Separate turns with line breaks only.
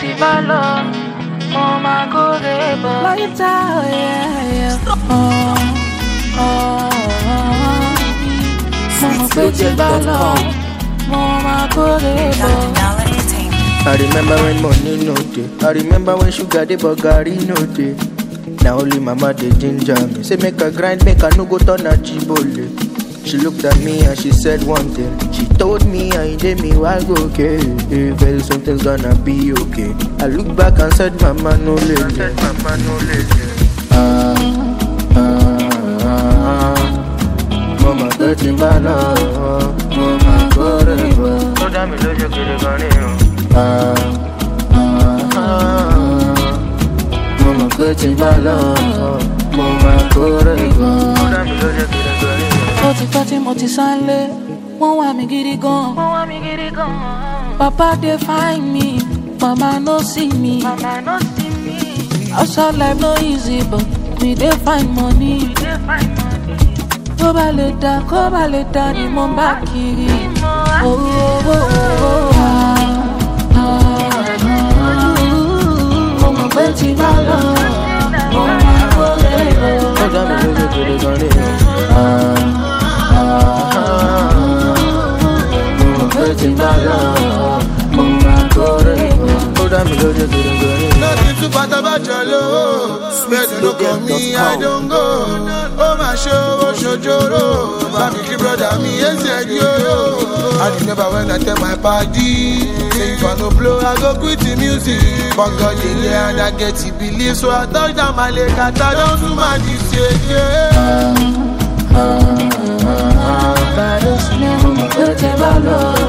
ti bá lọ mo máa kórè bọ̀. láyìíta mo mọ̀ pé tí bá lọ mo máa kórè bọ̀.
Dollar Entertainment.
I remember when money no dey. I remember when sugar dey but garri no dey. Na only mama dey ginger me. Say make I grind, make I no go turn achibole. She looked at me and she said one thing. She told me I did me why go okay. eh, Very soon things gonna be okay. I look back and said mama no lele. Ah, ah, ah. Mama tẹ́tí bá lọ, mo máa kórè bọ̀. Ó dá mi lójú kiri gan ni o. Ah, ah, ah. Mo mọ̀ pé tí bá lọ, mo máa kórè bọ̀. Ó dá mi lójú kiri gan ni o.
ó ti pẹ́ tí mo ti sánlé wọ́n wá mi gidi gan. wọ́n wá mi gidi gan. papa dey find me mama no see me. mama no see me. outside life no easy but we dey find money. we dey find money. tó bá lè dá kó bá lè dá ni mo bá kiri. owó owó owó wa. mo mọ̀ pé tí bá lọ mo máa kó lè lọ.
Ó dá mi lójú kiri gan ni o. Ah, ah, ah. Mo mọ̀ pé tí bá lọ, mo máa kórè bọ̀. Ó dá mi lójú kiri gan ni o.
Nothing too bad about your love. Spend look on me, I don't go. Oh my show, oh shojoro. Baby, keep brother me, yes, yeah, yo, yo. I remember when I tell my party, say if I no blow, I go quit the music. But God, yeah, and I get to believe, so I touch down my leg, I don't do my this, yeah, yeah.
Bàdó sílẹ̀ mo mọ̀ pé tẹ́ bá lọ.